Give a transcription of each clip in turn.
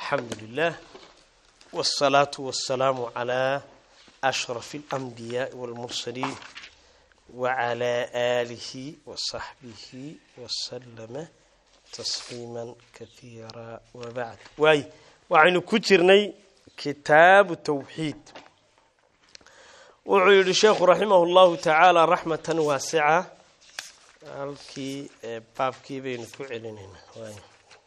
الحمد لله والصلاة والسلام على أشرف الأنبياء والمرسلين وعلى آله وصحبه وسلم تسليما كثيرا وبعد واي وعين كترني كتاب التوحيد وعيد الشيخ رحمه الله تعالى رحمة واسعة halkii baabkii baynu ku celinayna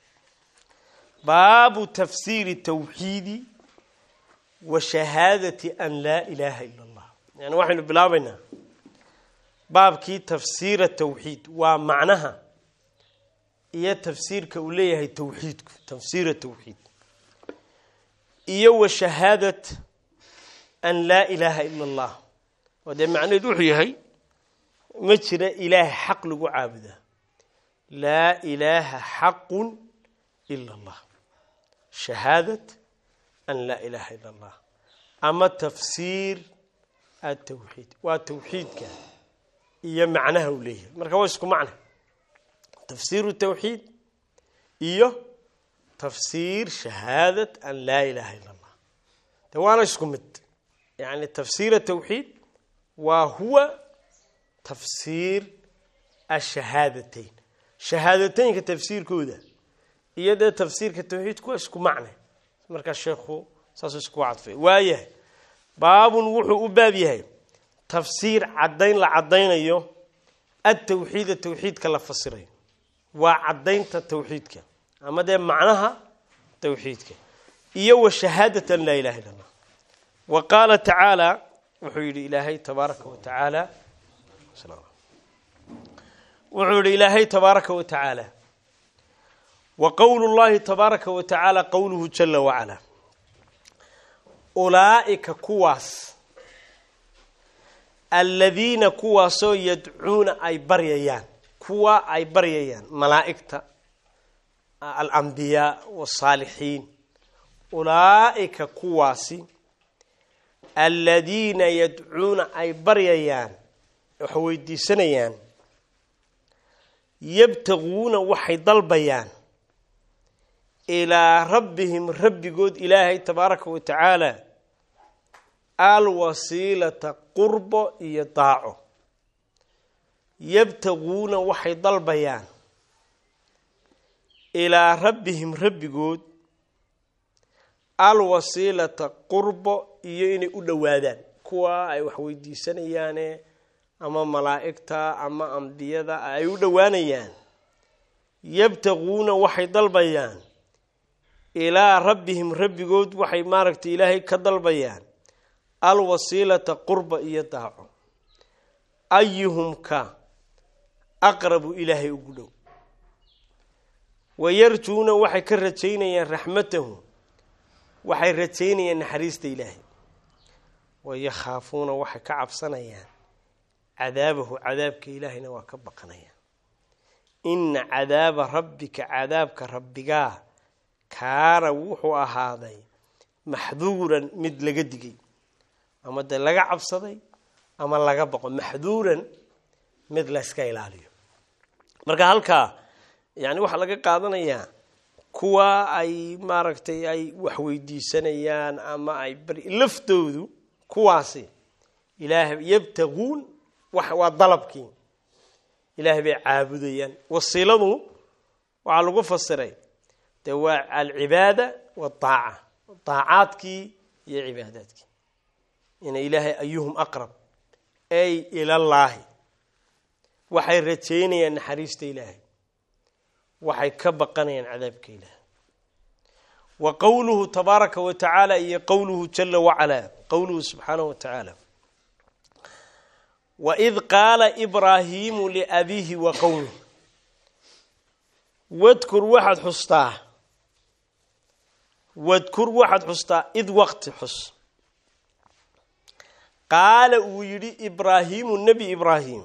baabu tafsiiri tawxiidi wa shahaadati an laa ilaaha ila allah yani waxaynu bilaabaynaa baabkii tafsiira tawxiid waa macnaha iyo tafsiirka uu leeyahay tawxiidku tafsiira tawxiid iyo wa shahaadat an laa ilaaha ila allah oo dee macnaheed wuxuu yahay ma jira ilaaha xaq lagu caabudaa laa ilaaha xaqun ila allah shahaadat an laa ilaaha ila allah ama tafsiir atawxiid waa tawxiidka iyo macnaha uu leeyahay marka waa isku macna tafsiiru tawxiid iyo tafsiir shahaadat an laa ilaaha ila allah de waana isku mid yani tafsiir tawxiid waa huwa tafsiir ashahaadateyn shahaadateynka tafsiirkooda iyo dee tafsiirka tawxiidku waa isku macne markaa sheekhu saasuu isku cadfay waayahay baabun wuxuu u baab yahay tafsiir caddayn la caddaynayo atawxiida tawxiidka la fasirayo waa caddaynta tawxiidka ama dee macnaha tawxiidka iyo wa shahaadatan laa ilaha illa allah wa qaala tacaala wuxuu yidhi ilaahay tabaaraka wa tacaala wuxuu yihi ilaahay tabaaraka wa tacaala wa qowlu llahi tabaaraka wa tacaala qowluhu jala wacalaa ulaa'ika kuwaas aladiina kuwaasoo yadcuuna ay baryayaan kuwa ay baryayaan malaa'igta alambiyaa wasaalixiin ulaa'ika kuwaasi aladiina yadcuuna ay baryayaan waxay weydiisanayaan yabtaguuna waxay dalbayaan ilaa rabbihim rabbigood ilaahay tabaaraka wa tacaala alwasiilata qurbo iyo daaco yabtaguuna waxay dalbayaan ilaa rabbihim rabbigood alwasiilata qurbo iyo inay u dhowaadaan kuwa ay wax weydiisanayaane ama malaa'igta ama ambiyada ay u dhowaanayaan yabtaguuna waxay dalbayaan ilaa rabbihim rabbigood waxay maaragtay ilaahay ka dalbayaan alwasiilata qurba iyo daaco ayuhum ka aqrabu ilaahay ugu dhow wayarjuuna waxay ka rajaynayaan raxmatahu waxay rajaynayaan naxariista ilaahay wayakhaafuuna waxay ka cabsanayaan cadaabahu cadaabka ilaahayna waa ka baqanaya ina cadaaba rabbika cadaabka rabbigaa kaana wuxuu ahaaday maxduuran mid laga digay ama dee laga cabsaday ama laga baqo maxduuran mid layska ilaaliyo marka halkaa yani waxaa laga qaadanayaa kuwa ay maaragtay ay waxweydiisanayaan ama ay laftoodu kuwaasi ilaah yabtaguun waa dalabkii ilaahay bay caabudayaan wasiiladu waxaa lagu fasiray dee waa alcibaada waaaca daacaadkii iyo cibaadaadkii ina ilaahay ayuhum aqrab ay ilallaahi waxay rajaynayaan naxariista ilaahay waxay ka baqanayaan cadaabka ilaahay wa qowluhu tabaaraka wa tacaala iyo qowluhu jala wacalaa qowluhu subxaanahu wa tacaala waid qaala ibraahiimu liabiihi wa qowmih wadkur waxaad xustaa wadkur waxaad xustaa id waqti xus qaala uu yidhi ibraahiimu nebi ibraahim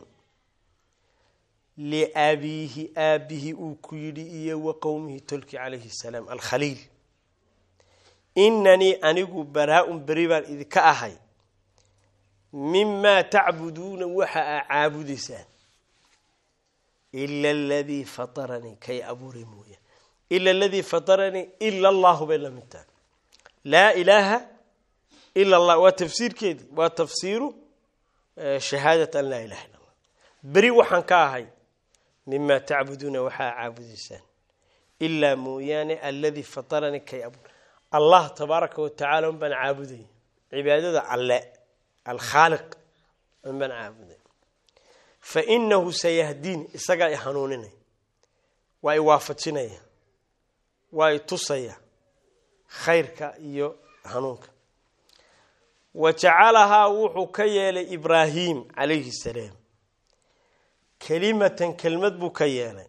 liabiihi aabihi uu ku yidhi iyo wa qowmihi tolki calayhi salaam alkhaliil inanii anigu baraa-un beri baan idinka ahay mimaa tacbuduuna waxa aa caabudaysaan ila aladii fataranii kay abuuray mooya ila aladii fataranii ila allahu bay la mid tahay laa ilaaha ila allah waa tafsiirkeedii waa tafsiiru shahaadat an laa ilaha illa allah beri waxaan ka ahay mima tacbuduuna waxaa caabudaysaan ilaa mooyaane aladii fataranii kay abu allah tabaaraka watacala un baan caabudaya cibaadada alle alkhaaliq un baan caabuday fa inahu sayahdiin isagaa i hanuuninaya waa i waafajinaya waa i tusaya khayrka iyo hanuunka wa jacalahaa wuxuu ka yeelay ibraahim calayhi salaam kelimatan kelmad buu ka yeelay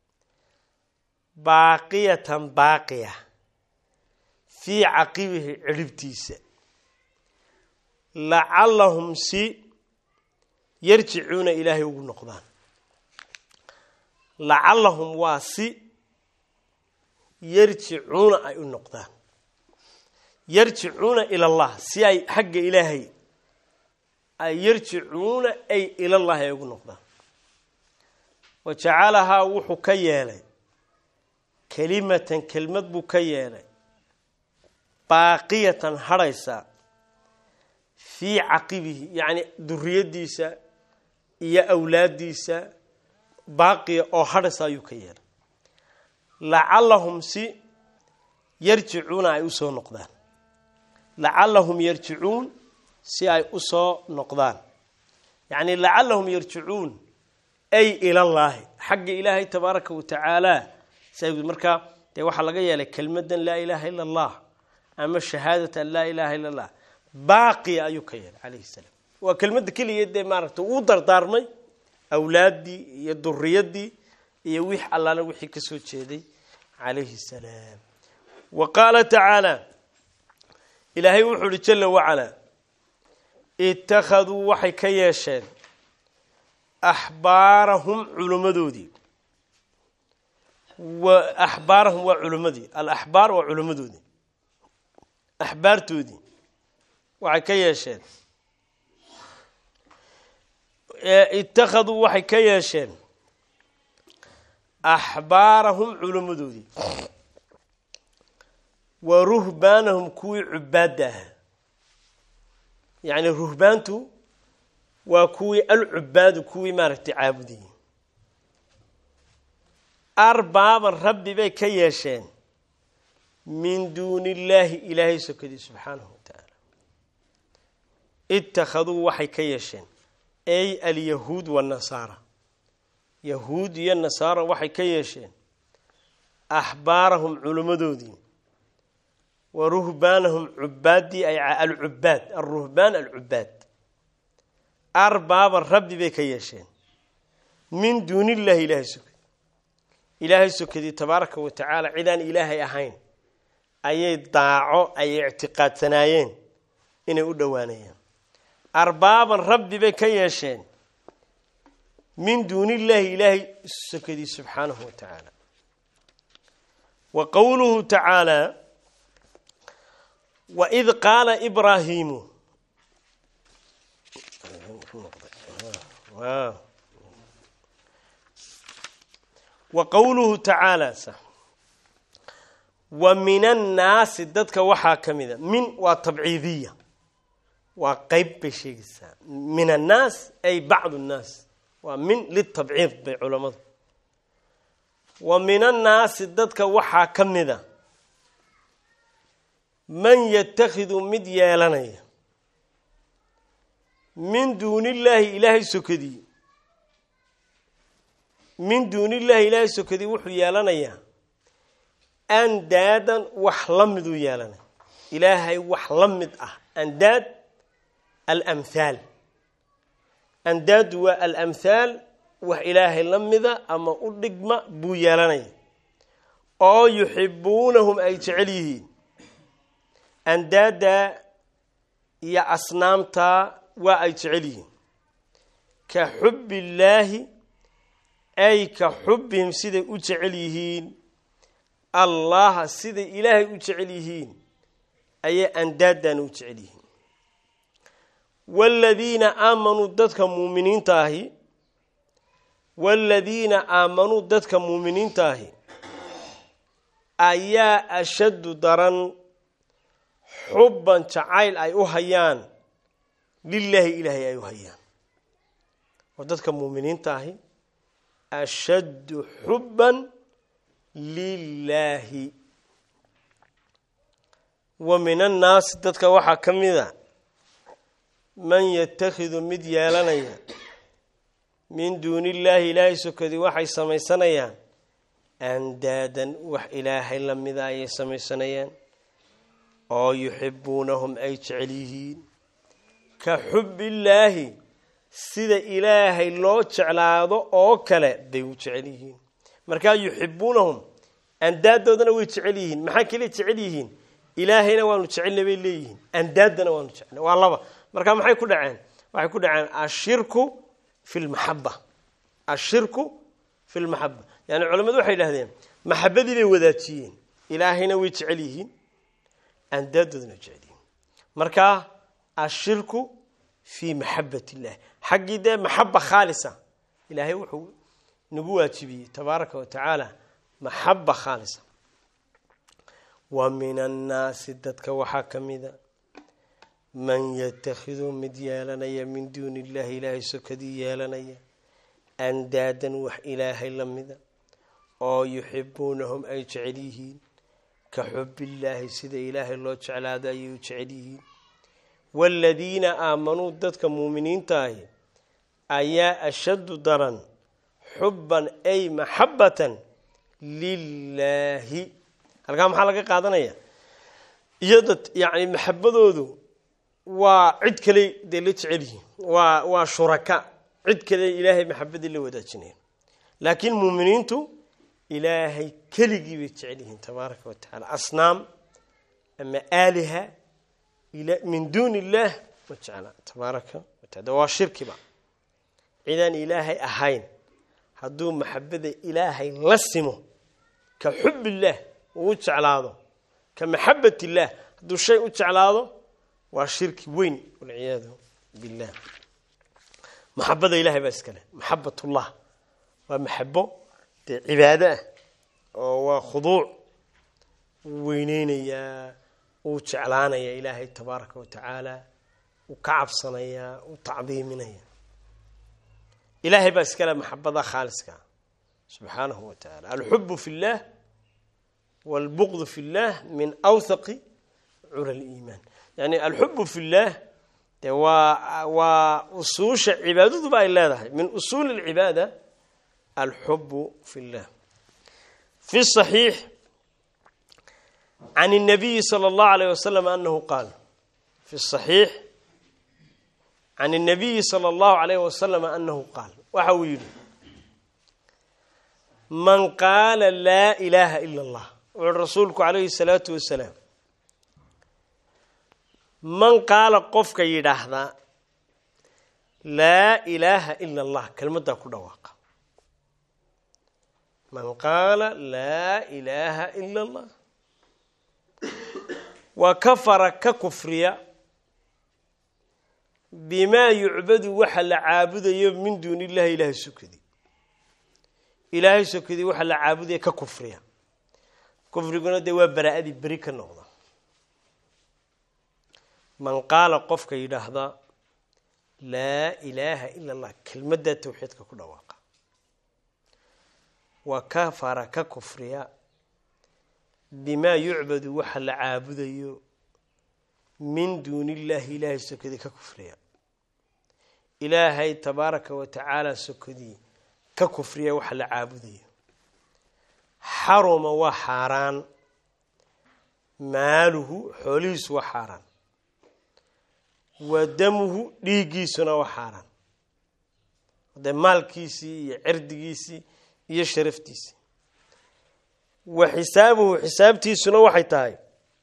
baaqiyatan baaqiya fii caqibihi ciribtiisa lacallahum si yarjicuuna ilaahay ugu noqdaan lacallahum waa si yarjicuuna ay u noqdaan yarjicuuna ila allah si ay xagga ilaahay ay yarjicuuna ay ilallahi ay ugu noqdaan wa jacalahaa wuxuu ka yeelay kelimatan kelmad buu ka yeelay baaqiyatan hadhaysa fii caqibihi yacni duriyadiisa iyo awlaadiisa baaqiya oo hadhaysa ayuu ka yeelay lacallahum si yarjicuuna ay usoo noqdaan lacallahum yarjicuun si ay usoo noqdaan yacni lacallahum yarjicuun ay ilallaahi xagga ilaahay tabaaraka watacaala markaa dee waxaa laga yeelay kelmadan laa ilaaha ila allah ama shahaadatan laa ilaaha illa allah baaqiya ayuu ka yeelay calayhi salaam waa kelmadda keliya dee maaragta uu dardaarmay awlaaddii iyo duriyadii iyo wix allaale wixii ka soo jeeday calayhi salaam wa qaala tacaala ilaahay wuxuu uhi jala wacalaa ittakhaduu waxay ka yeesheen axbaarahum culimmadoodii wa axbaarahum waa culimmadii alaxbaar waa culimmadoodii axbaartoodii waxay ka yeesheen ittakhaduu waxay ka yeesheen axbaarahum culimmadoodii wa ruhbaanahum kuwii cubaadda ahaa yacni ruhbaantu waa kuwii alcubaadu kuwii maaragtay caabudayey arbaaban rabbi bay ka yeesheen min duuni illaahi ilaahay sokadii subxaanahu wa tacaala ittakhaduu waxay ka yeesheen ay alyahuud wanasaara yahuud iyo nasaara waxay ka yeesheen axbaarahum culimmadoodii wa ruhbaanahum cubaaddii ay alcubaad alruhbaan alcubaad arbaaban rabbi bay ka yeesheen min duuni illaahi ilaahay sokadi ilaahay sokadii tabaaraka wa tacaala cidaan ilaahay ahayn ayay daaco ay ictiqaadsanaayeen inay u dhowaanayaan arbaaban rabbi bay ka yeesheen min duuni illaahi ilaahay sokadii subxaanahu wa tacaala wa qowluhu tacaala waid qaala ibraahiimu wa qowluhu tacaala wa min annaasi dadka waxaa ka mida min waa tabciidiya waa qeyb bay sheegaysaa min annaas ay bacdu nnaas waa min litabciid bay culammadu wa min annaasi dadka waxaa ka mida man yatakhidu mid yeelanaya min duuni illaahi ilaahay sokadii min duuni illaahi ilaahay sokadii wuxuu yeelanayaa andaadan wax la miduu yeelanaya ilaahay wax la mid ah andaad alamhaal andaadu waa alamhaal wax ilaahay la mida ama u dhigma buu yeelanaya oo yuxibuunahum ay jecel yihiin andaada iyo asnaamta waa ay jecel yihiin ka xubbi illaahi ay ka xubbihim siday u jecel yihiin allaha siday ilaahay u jecel yihiin ayay andaadan u jecel yihiin waaladiina aamanuu dadka muuminiinta ahi waaladiina aamanuu dadka muuminiinta ahi ayaa ashaddu daran xubban jacayl ay u hayaan lilaahi ilaahay ay u hayaan oo dadka muuminiinta ahi ashaddu xubban lilaahi wa min annaasi dadka waxaa ka mida man yatakhidu mid yeelanaya min duuni illaahi ilaahay sokadii waxay samaysanayaan andaadan wax ilaahay lamida ayay samaysanayaan oo yuxibuunahum ay jecel yihiin ka xubbillaahi sida ilaahay loo jeclaado oo kale bay u jecel yihiin markaa yuxibuunahum andaadoodana way jecel yihiin maxaa keliya jecel yihiin ilaahayna waanu jecelna bay leeyihiin andaaddana waanu jecelna waa laba markaa maxay ku dhaceen waxay ku dhaceen ashirku fi lmaxaba ashirku fi lmaxaba yani culamadu waxay idhahdeen maxabadii bay wadaajiyeen ilaahayna way jecel yihiin andaadoodana jecel yihiin markaa ashirku fii maxabat illahi xaggii dee maxaba khaalisa ilaahay wuxuu nagu waajibiyey tabaaraka wa tacaala maxaba khaalisa wa min annaasi dadka waxaa ka mida man yatakhidu mid yeelanaya min duuni illahi ilaahay sokadii yeelanaya andaadan wax ilaahay lamida oo yuxibuunahum ay jecel yihiin ka xubbillaahi sida ilaahay loo jeclaado ayay u jecel yihiin waaladiina aamanuu dadka muuminiinta ahi ayaa ashaddu daran xubban ay maxabatan lilaahi halkaa maxaa laga qaadanaya iyada yani maxabadoodu waa cid kale dee la jecel yihiin waa waa shuraka cid kale ilaahay maxabadii la wadaajinaya laakiin muuminiintu ilaahay keligii bay jecel yihiin tabaaraka wa tacala asnaam ama aaliha min duuni illaah ma jecla tabaaraka wa taala waa shirkiba cidaan ilaahay ahayn hadduu maxabada ilaahay la simo ka xub illaah uu u jeclaado ka maxabat illaah hadduu shay u jeclaado waa shirki weyn walciyaadu billah maxabada ilahay baa iskale maxabatullah waa maxabo dee cibaado ah oo waa khuduuc uu weyneynayaa uu jeclaanaya ilaahay tabaaraka wa tacaala uu ka cabsanayaa uu tacdiiminaya ilaahay baa iskale maxabada khaaliska subxaanahu wa tacaala alxubu fi اllah wاlbuqd fi اllah min awthaqi cula liimaan yani alxubu fi اllah de waa waa usuusha cibaadaduba ay leedahay min usuuli اlcibaada alxubu fi اllah fi صaxiix can الnabiyi slى اllahu alayh wasalam anahu qaal fi صaxiix can الnabiyi slى اllahu alayh wasalam anahu qaal waxa uu yidhi man qaala laa ilaaha ila اllah wuxuui rasuulku calayhi الsalaatu wasalaam man qaala qofka yidhaahdaa laa ilaaha ila اllah kelmaddaa ku dhawaaqa man qaala laa ilaaha ila اllah wa kafara ka kufriya bimaa yucbadu waxa la caabudayo min duuni illahi ilaahay sokadii ilaahay sokadii waxa la caabudaya ka kufriya kufriguna dee waa baraa-adii beri ka noqda man qaala qofka yidhaahda laa ilaaha ila allah kelmaddaa tawxiidka ku dhawaaqa wa kafara ka kufriya bimaa yucbadu waxa la caabudayo min duuni illaahi ilaahay sokadii ka kufriya ilaahay tabaaraka wa tacaala sokadii ka kufriya waxa la caabudayo xaruma waa xaaraan maaluhu xoolihiisu waa xaaraan wa damuhu dhiiggiisuna waa xaaraan dee maalkiisii iyo cirdigiisii iyo sharaftiisii wa xisaabuhu xisaabtiisuna waxay tahay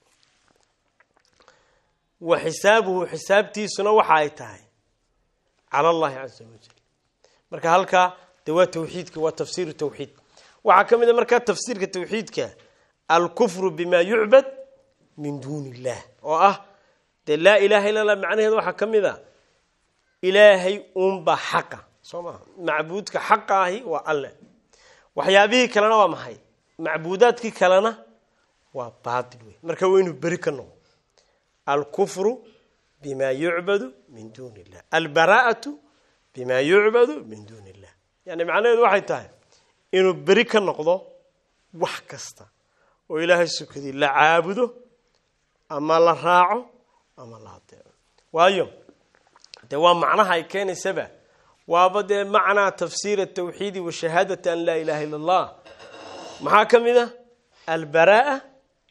wa xisaabuhu xisaabtiisuna waxa ay tahay cala allahi casa wajal marka halkaa dee waa tawxiidka waa tafsiiru tawxiid waxaa ka mid a markaa tafsiirka tawxiidka alkufru bima yucbad min duuni illah oo ah dee laa ilaha illa allah macnaheeda waxaa ka mid a ilaahay uunbaa xaqa soo maha macbuudka xaqa ahi waa alle waxyaabihii kalena waa maxay macbuudaadkii kalena waa baatil wey marka waa inuu beri ka noqdo alkufru bima yucbadu min duuni illah albaraa'atu bima yucbadu min duuni illah yani macnaheedu waxay tahay inuu beri ka noqdo wax kasta oo ilaahay sukadii la caabudo ama la raaco ama la adeeco waayo dee waa macnaha ay keenaysaba waaba dee macnaa tafsiir atawxiidi wa shahaadati an laa ilaha illa allah maxaa ka mid ah albara'a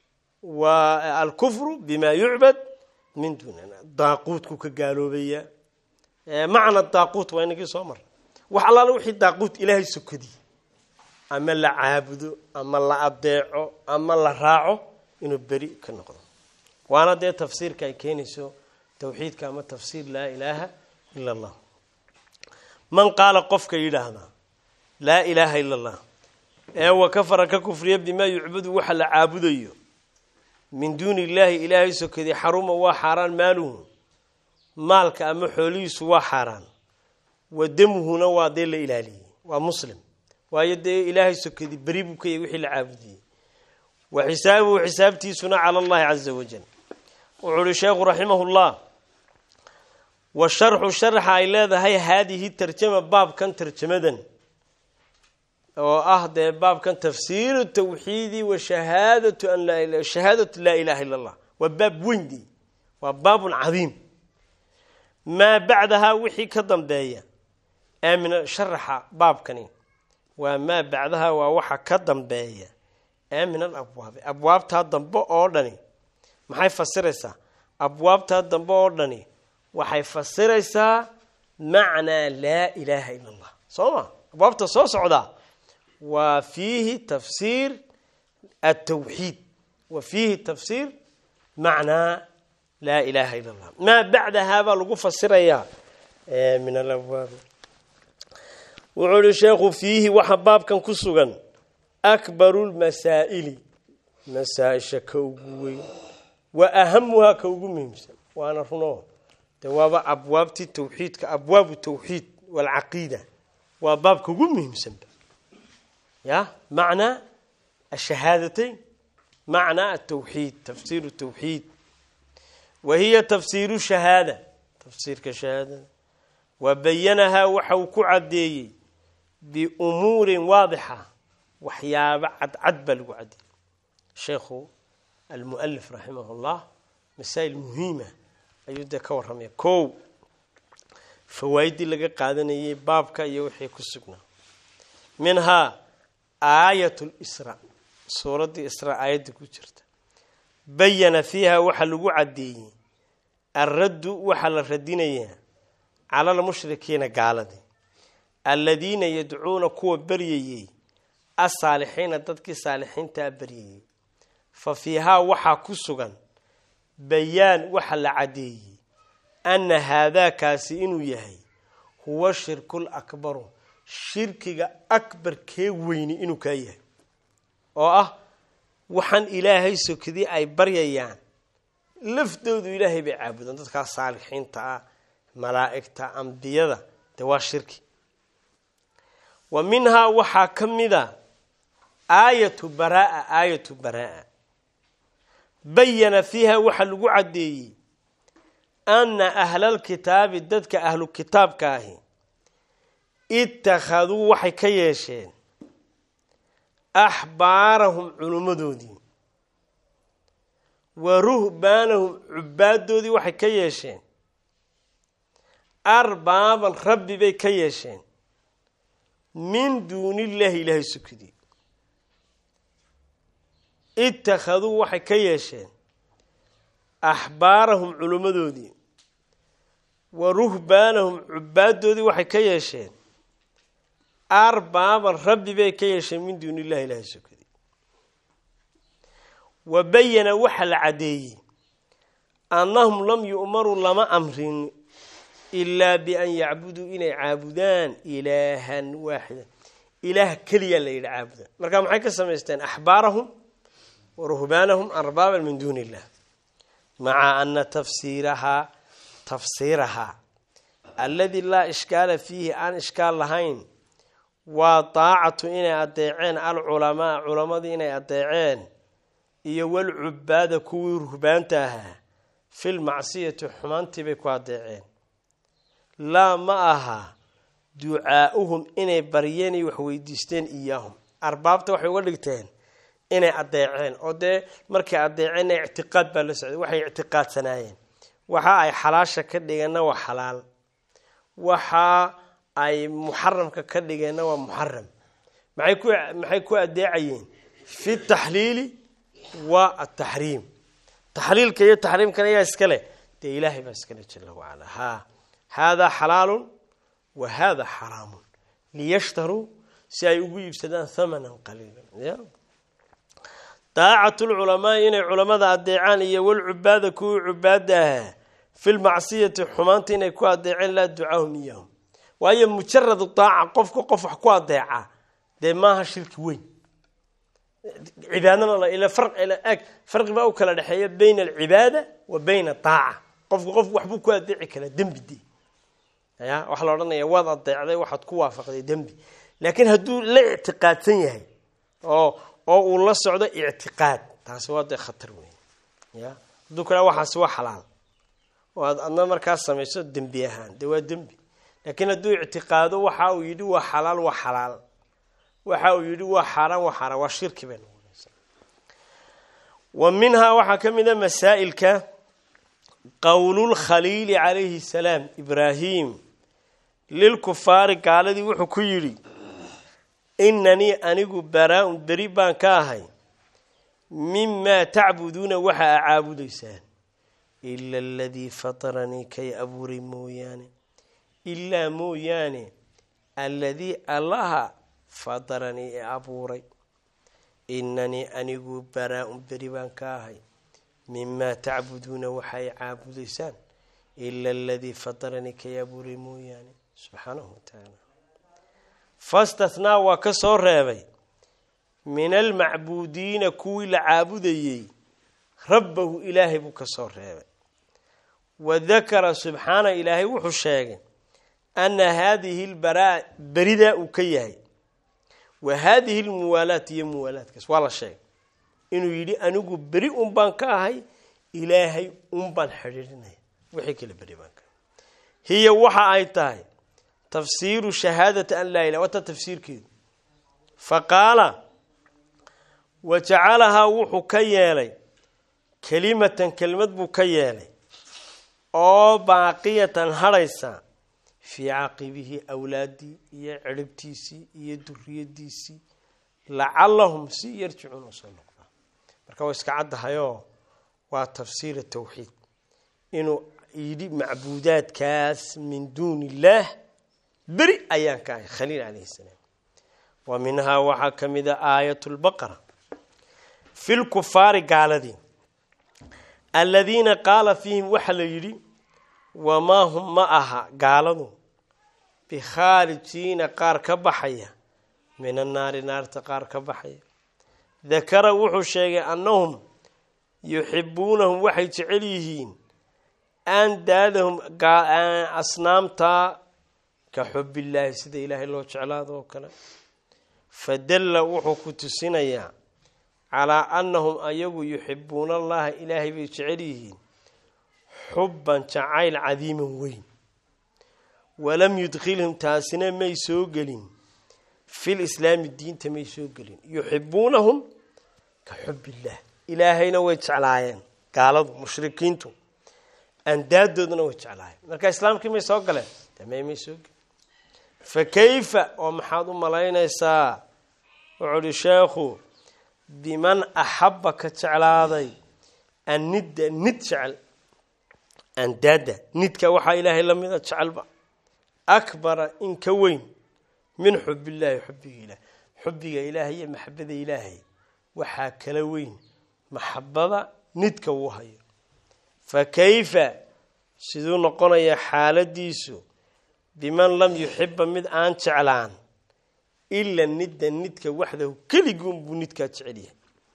wa alkufru bima yucbad min duunina daaquudku ka gaaloobaya macna daaquut waa inagii soo mara wax allaala wixii daaquut ilaahay sokadii ama la caabudo ama la adeeco ama la raaco inuu beri ka noqdo waana dee tafsiirka ay keenayso tawxiidka ama tafsiir laa ilaaha ila allah man qaala qofka yidhaahdaa laa ilaaha ila allah ee wa kafara ka kufriya bimaa yucbadu waxa la caabudayo min duuni illaahi ilaahay sokadii xaruma waa xaaraan maaluhu maalka ama xoolihiisu waa xaaraan wa damuhuna waa dee la ilaaliyey waa muslim waayo dee ilaahay sokadii beri buu ka yahy wixii la caabudiyey wa xisaabuhu xisaabtiisuna cala allahi caza wajal wuxuu uhi sheekhu raximah llah wa sharxu sharxa ay leedahay haadihi tarjama baabkan tarjamadan oo ah dee baabkan tafsiiru tawxiidi wa shahaadatu an laa shahaadatu laa ilaha illa allah waa baab weyndi waa baabun cadiim maa bacdahaa wixii ka dambeeya ee min sharaxa baabkani waa maa bacdaha waa waxa ka dambeeya ee min al abwaabi abwaabtaa dambe oo dhani maxay fasiraysaa abwaabtaa dambe oo dhani waxay fasiraysaa macnaa laa ilaaha ila allah soo ma abwaabta soo socdaa waa fiihi tafsiir atawxiid wa fiihi tafsiir macnaa laa ilaha ila allah maa bacdahaa baa lagu fasirayaa min alabwaabi wuxuu ihi sheekhu fiihi waxa baabkan ku sugan akbaru lmasaa'ili masaa-isha ka ugu weyn wa ahamuhaa ka ugu muhiimsan waana runo de waaba abwaabtii tawxiidka abwaabu tawxiid walcaqiida waa baabka ugu muhiimsanba ya macnaa ashahaadateyn macnaa atawxiid tafsiiru tawxiid wa hiya tafsiiru shahaada tafsiirka shahaadada wa bayanahaa waxa uu ku caddeeyey biumuurin waadixa waxyaabo cadcad baa lagu caddeeyey sheekhu almualif raximah llah masaa'il muhiima ayuu dee ka warramaya kow fawaa'iddii laga qaadanayay baabka iyo wixii ku sugnaa minhaa aayat lisra suuraddii isra aayadda ku jirta bayana fiiha waxaa lagu caddeeyey alraddu waxaa la radinayaa cala almushrikiina gaaladii alladiina yadcuuna kuwa baryayey asaalixiina dadkii saalixiintaa baryayey fa fiihaa waxaa ku sugan bayaan waxa la caddeeyey anna haadaakaasi inuu yahay huwa shirkul akbaru shirkiga akbarkee weyni inuu kaa yahay oo ah waxaan ilaahay sokadii ay baryayaan laftoodu ilaahay bay caabudaan dadkaa saalixiinta ah malaa'igta ambiyada dee waa shirki wa minhaa waxaa ka mida aayatu baraa aayatu baraa bayana fiiha waxaa lagu caddeeyey anna ahlalkitaabi dadka ahlu kitaabka ahi ittakhaduu waxay ka yeesheen axbaarahum culummadoodii wa ruhbaanahum cubaadoodii waxay ka yeesheen arbaaban rabbi bay ka yeesheen min duunillaahi ilaahay sukidii ittakhaduu waxay ka yeesheen axbaarahum culummadoodii wa ruhbaanahum cubaadoodii waxay ka yeesheen arbaaban rabbi bay ka yeesheen min duuni illahi ilaahay sukadii wa bayana waxa la caddeeyey annahum lam yu'maruu lama amrin ilaa bian yacbuduu inay caabudaan ilaahan waaxidan ilaah keliya la yidhi caabudaan marka maxay ka samaysteen axbaarahum wa ruhbaanahum arbaaban min duuni illah maca ana tafsiirahaa tafsiirahaa alladii laa ishkaala fiihi aan ishkaal lahayn waa daacatu inay adeeceen alculamaa culamadii inay adeeceen iyo walcubaada kuwii ruhbaanta ahaa filmacsiyati xumaantii bay ku adeeceen laa ma aha ducaa'uhum inay baryeen iyo waxweydiisteen iyaahum arbaabta waxay uga dhigteen inay adeeceen oo dee markay adeeceenna ictiqaad baa la socday waxay ictiqaadsanaayeen waxa ay xalaasha ka dhigeenna waa xalaal waxa ay muxaramka ka dhigeenna waa muxaram maxay ku maxay ku adeecayeen fi taxliili wa ataxriim taxliilka iyo taxriimkana ayaa iskale dee ilaahay baa iskale jala wacala ha haadaa xalaalun wa hada xaraamun liyashtaruu si ay ugu iibsadaan hamanan qaliila ya daacatu lculamaai inay culamada adeecaan iyo walcubaada kuwii cubaada ahaa fi lmacsiyati xumaanta inay ku adeeceen laa ducaahum iyahum waayo mujaradu daaca qofka qof wax ku adeeca dee maaha shirki weyn cibaadana ila ag farqi baa u kala dhexeeya bayna alcibaada wa bayna daaca qofku qofku waxbuu ku adeeci karaa dembi de ya waxaa la odhanaya waad adeecday waxaad ku waafaqday dembi laakiin hadduu la ictiqaadsan yahay oo oo uu la socdo ictiqaad taasi waa dee khatar weyn ya hadduu kala waxaasi waa xalaal oo aad adna markaas samayso dembi ahaan dee waa dembi laakiin hadduu ictiqaado waxa uu yidhi waa xalaal waa xalaal waxa uu yidhi waa xaaraan waa xaaraan waa shirki bay noqonaysaa wa minhaa waxaa ka mid a masaa'ilka qowlulkhaliili calayhi salaam ibraahim lilkufaari gaaladii wuxuu ku yidhi inanii anigu baraa-un beri baan ka ahay mimaa tacbuduuna waxa a caabudaysaan ila aladii fataranii kay abuuray mooyaane ilaa mooyaane alladii allaha fataranii ee abuuray inanii anigu baraa-un beri baan ka ahay mimaa tacbuduuna waxa ay caabudaysaan ila aladii fataranii kay abuuray mooyaane subxaanahu watacaala fastathnaa waa ka soo reebay min almacbuudiina kuwii la caabudayey rabbahu ilaahay buu ka soo reebay wadakara subxaana ilaahay wuxuu sheegay ana haadihi lbaraa beridaa uu ka yahay wa haadihi lmuwaalaat iyo muwaalaadkaas waa la sheegay inuu yidhi anigu beri un baan ka ahay ilaahay un baan xidhiidhinaya wixii kale beri baan ka ahay hiya waxa ay tahay tafsiiru shahaadati an laa ilah wata tafsiirkeedu fa qaala wa jacalahaa wuxuu ka yeelay kelimatan kelimad buu ka yeelay oo baaqiyatan hadhaysa fii caqibihi awlaadii iyo ciribtiisii iyo duriyadiisii lacalahum si yarjicuun usoo noqdaa marka waa iska caddahayoo waa tafsiir tawxiid inuu yidhi macbuudaadkaas min duuni illaah beri ayaan ka ahay khaliil calayhi salaam wa minhaa waxaa ka mid a aayat lbaqara fi lkufaari gaaladii aladiina qaala fiihim waxaa la yidhi wamaa hum ma aha gaaladu bikhaarijiina qaar ka baxaya min annaari naarta qaar ka baxaya dakara wuxuu sheegay annahum yuxibuunahum waxay jecel yihiin andaadahum asnaamtaa ka xubillaahi sida ilaahay loo jeclaado oo kale fadalla wuxuu ku tusinayaa calaa annahum ayagu yuxibuuna allaha ilaahay bay jecel yihiin xubban jacayl cadiiman weyn walam yudkhilhum taasina may soo gelin fil islaami diinta may soo gelin yuxibuunahum ka xubillaah ilaahayna way jeclaayeen gaaladu mushrikiintu andaadoodana way jeclaayeen marka islaamkii may soo galeen damey may soo gelin fa kayfa oo maxaad u malaynaysaa wuxuu uhi sheekhu biman axabba ka jeclaaday annidda nid jecel andaada nidka waxaa ilaahay la mida jecelba akbara in ka weyn min xubillaahi xubbiga ilaah xubbiga ilaahay iyo maxabada ilaahay waxaa kala weyn maxabada nidka uu hayo fa kayfa siduu noqonayaa xaaladiisu biman lam yuxiba mid aan jeclaan ila nidda nidka waxdahu keliguunbuu nidkaa jecelyahay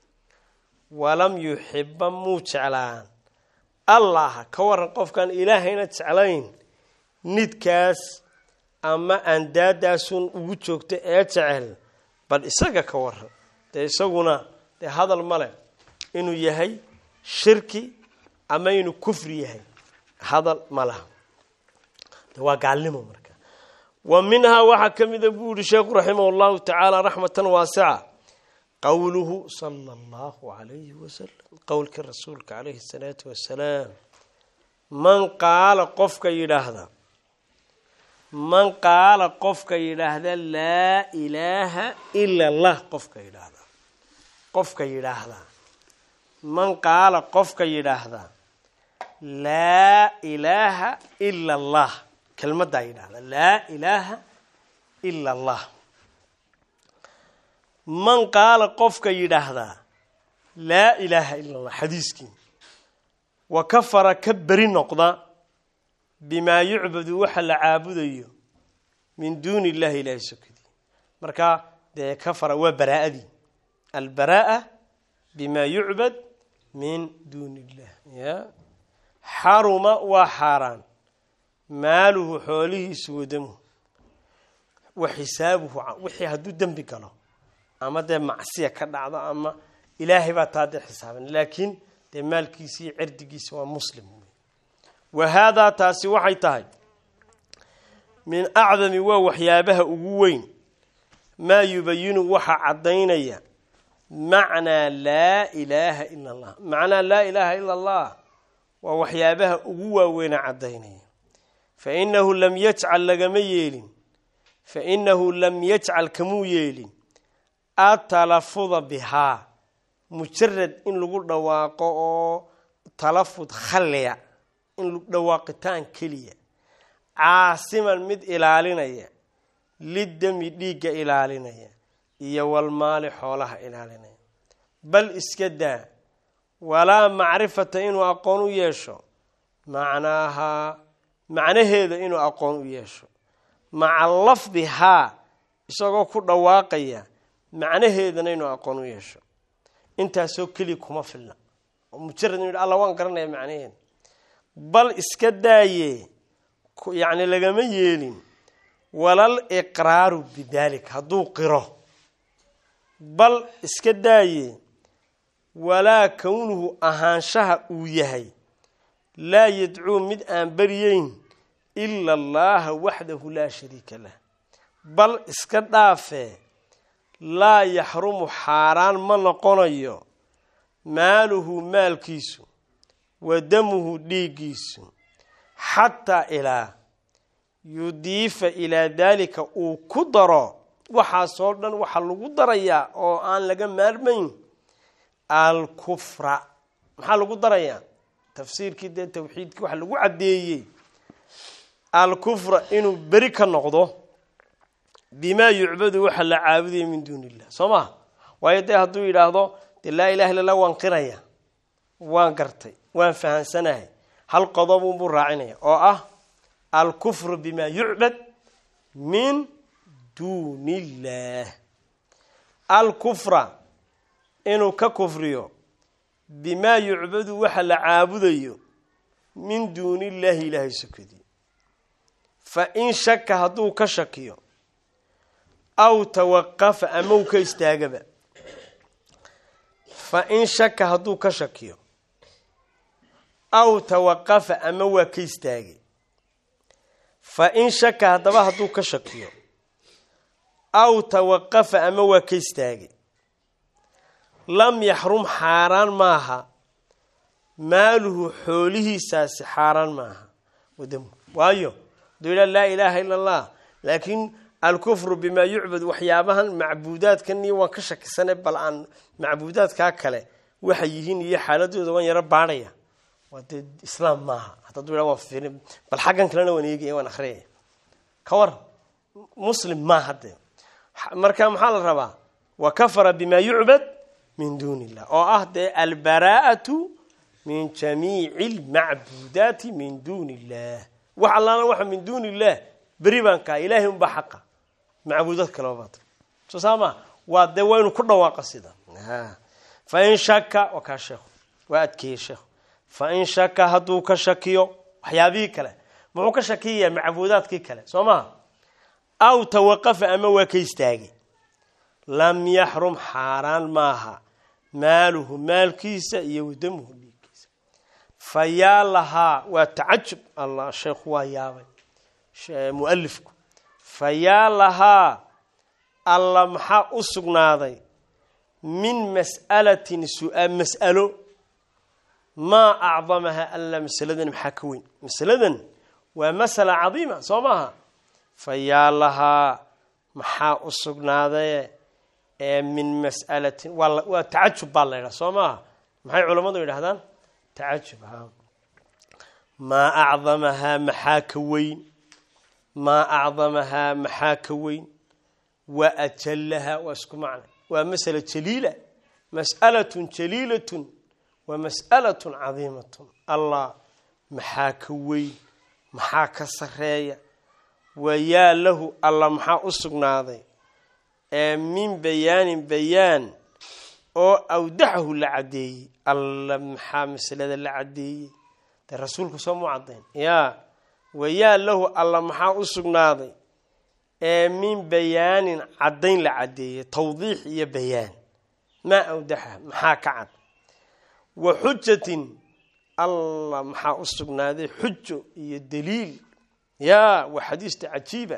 walam yuxiba muu jeclaan allaha ka waran qofkaan ilaahayna jeclayn nidkaas ama andaadaasun ugu joogta ee jecel bal isaga ka waran dee isaguna dee hadal male inuu yahay shirki ama inuu kufri yahay hadal ma laha de waa gaalnimo marka wa minhaa waxaa ka mida buu yihi sheekhu raximah llahu tacaala raxmatan waasica qowluhu sala allahu alayhi wasalam qowlkii rasuulka calayhi salaatu wasalaam man qaala qofka yidhaahda man qaala qofka yidhaahda laa ilaaha ila allah qofka yidhaahda qofka yidhaahda man qaala qofka yidhaahda laa ilaaha ila allah kelmaddaa yidhaahda laa ilaaha ila allah man qaala qofka yidhaahdaa laa ilaaha ila allah xadiiskii wa kafara ka beri noqda bimaa yucbadu waxa la caabudayo min duuni illahi ilahi sokadii markaa dee kafara waa baraa'adii albara'a bima yucbad min duuni illah ya xaruma waa xaaraan maaluhu xoolihiisu wadamuhu wa xisaabuhu wixii hadduu dembi galo ama dee macsiya ka dhacdo ama ilaahay baa taa dee xisaaban laakiin dee maalkiisa iyo cerdigiisa waa muslim wa haadaa taasi waxay tahay min acdami waa waxyaabaha ugu weyn maa yubayinu waxa caddaynaya macnaa laa ilaaha ila allah macnaa laa ilaaha ila allah waa waxyaabaha ugu waaweyna caddaynaya fa inahu lam yajcal lagama yeelin fa inahu lam yajcal kamuu yeelin atalafuda bihaa mujarad in lagu dhawaaqo oo talafud khalliya in dhawaaqitaan keliya caasiman mid ilaalinaya lidami dhiigga ilaalinaya iyo walmaali xoolaha ilaalinaya bal iska daa walaa macrifata inuu aqoon u yeesho macnaahaa macnaheeda inuu aqoon u yeesho maca lafdihaa isagoo ku dhawaaqaya macnaheedana inuu aqoon u yeesho intaasoo keliya kuma filna oo mujarad inu yidhi alla waan garanaya macnaheeda bal iska daaye yacni lagama yeelin walal iqraaru bidalik hadduu qiro bal iska daaye walaa kownuhu ahaanshaha uu yahay laa yadcuu mid aan baryeyn ila allaha waxdahu laa shariika lah bal iska dhaafee laa yaxrumu xaaraan ma noqonayo maaluhu maalkiisu wa damuhu dhiiggiisu xataa ilaa yudiifa ilaa daalika uu ku daro waxaasoo dhan waxaa lagu darayaa oo aan laga maarmayn alkufra maxaa lagu darayaa tafsiirkii dee tawxiidkii waxa lagu caddeeyey alkufra inuu beri ka noqdo bimaa yucbadu waxa la caabudaya min duuni illah soo maha waayo dee hadduu yidhaahdo dee laa ilaha illa allah waan qiraya waan gartay waan fahansanahay hal qodobunbuu raacinaya oo ah alkufru bima yucbad min duuni illah alkufra inuu ka kufriyo bimaa yucbadu waxa la caabudayo min duuni illaahi ilaahay sokadii fa in shaka hadduu ka shakiyo aw tawaqafa ama uu ka istaagaba fa in shaka hadduu ka shakiyo aw tawaqafa ama waa ka istaagay fa in shaka haddaba hadduu ka shakiyo aw tawaqafa ama waa ka istaagay lam yaxrum xaaraan maaha maaluhu xoolihiisaasi xaaraan maaha wadamu waayo haduu yidhaha laa ilaaha ila allah laakiin alkufru bimaa yucbad waxyaabahan macbuudaadkan iyo waan ka shakisane bal aan macbuudaadkaa kale waxay yihiin iyo xaaladooda waan yaro baadhaya waa dee islaam maaha hadadu yidhaha waan fiiri bal xaggan kalena waan eegaya waan akhriyaya ka war muslim maaha dee marka maxaa la rabaa wa kafara bimaa yucbad min duuni illah oo ah dee albaraa'atu min jamiici almacbuudaati min duuni illah wax allaana waxa min duuni illah beri baan kaa ilaahay unbaa xaqa macbuudad kaleba baata soo saa maa waa dee waynu ku dhawaaqa sida fa in shaka waa kaa sheekhu waa adkeeyey sheekhu fa in shaka hadduu ka shakiyo waxyaabihii kale muxuu ka shakiyayaa macbuudaadkii kale soo maha aw tawaqafa ama waa ka istaagay lam yaxrum xaaraan maaha maaluhu maalkiisa iyo wadamuhu dhiigkiisa fa yaa lahaa waa tacajub allah sheekhu waa yaabay mualifku fa yaa lahaa alla maxaa u sugnaaday min mas'alatin su-aal mas'alo maa acdamaha alla masaladan maxaa ka weyn masaladan waa masala cadiima soo maaha fa yaa lahaa maxaa u sugnaaday ee min mas'alatin waa tacajub baa la yidhaha soo maaha maxay culammadu yidhahdaan tacajub ha maa acdamahaa maxaa ka weyn maa acdamahaa maxaa ka weyn wa ajallahaa waa isku macna waa masala jaliila mas'alatun jaliilatun wa mas'alatun cadiimatun allah maxaa ka weyn maxaa ka sareeya wayaa lahu alla maxaa u sugnaaday ee min bayaanin bayaan oo awdaxahu la caddeeyey alla maxaa masalada la caddeeyey dee rasuulku soo mu caddayn yaa wayaa lahu alla maxaa u sugnaaday ee min bayaanin caddayn la caddeeyey tawdiix iyo bayaan maa awdaxa maxaa ka cad wa xujatin allah maxaa u sugnaaday xujo iyo daliil yaa waa xadiista cajiiba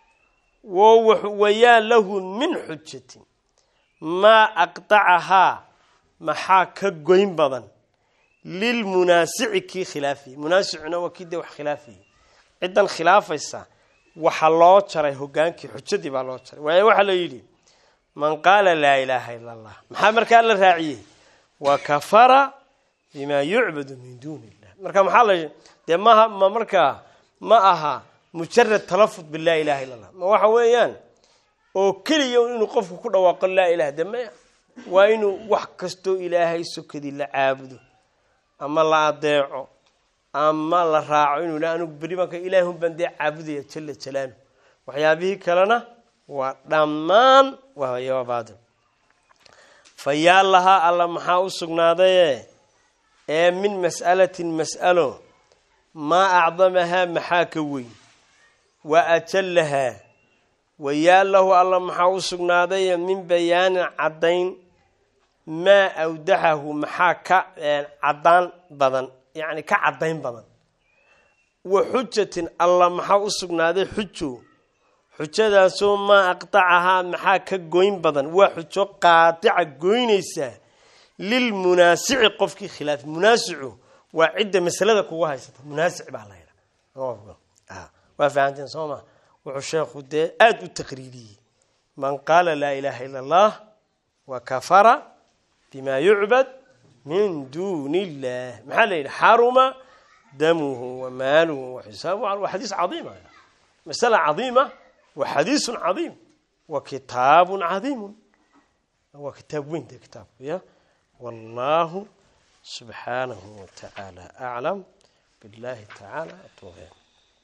wayaa lahu min xujatin maa aqdacahaa maxaa ka goyn badan lilmunaasici kii khilaafayay munaasicuna waa kii dee wax khilaafayay ciddan khilaafaysa waxa loo jaray hogaankii xujadii baa loo jaray waayo waxaa la yidhi man qaala laa ilaaha ila allah maxaa markaa la raaciyey wa kafara bima yucbadu min duuni illah marka maxaa la dee maha ma markaa ma aha mujarad talafud bilaa ilaha illa allah ma waxa weeyaan oo keliya inuu qofku ku dhawaaqo laa ilaha de maya waa inuu wax kastoo ilaahay sokadii la caabudo ama la adeeco ama la raaco inuu yidha anigu beri baanka ilaahun baan dee caabudaya jala jalaalu waxyaabihii kalena waa dhammaan waa baadil fa yaa lahaa alla maxaa u sugnaadaye ee min mas'alatin mas'alo maa acdamahaa maxaa ka weyn wa ajallahaa wayaa lahu alla maxaa u sugnaaday min bayaanin caddayn maa awdaxahu maxaa ka caddaan badan yacni ka caddayn badan wa xujatin alla maxaa u sugnaaday xujo xujadaasoo maa aqtacahaa maxaa ka goyn badan waa xujo qaadica goynaysaa lilmunaasici qofkii khilaaf munaasicu waa cidda masalada kugu haysata munaasic baa la yidhaa waa fahanteen soo ma wuxuu sheekhu dee aada u taqriiriyey man qaala laa ilaaha ila allah wa kafara bima yucbad min duuni illah maxaa la yidhi xaruma damuhu wa maaluhu wa xisaabuhu waa xadiis cadiima masala cadiima wa xadiisun cadiim wa kitaabun cadiimun waa kitaab weyn dee kitaabku ya wallahu subxaanahu watacaala aclam billahi tacaala atoobe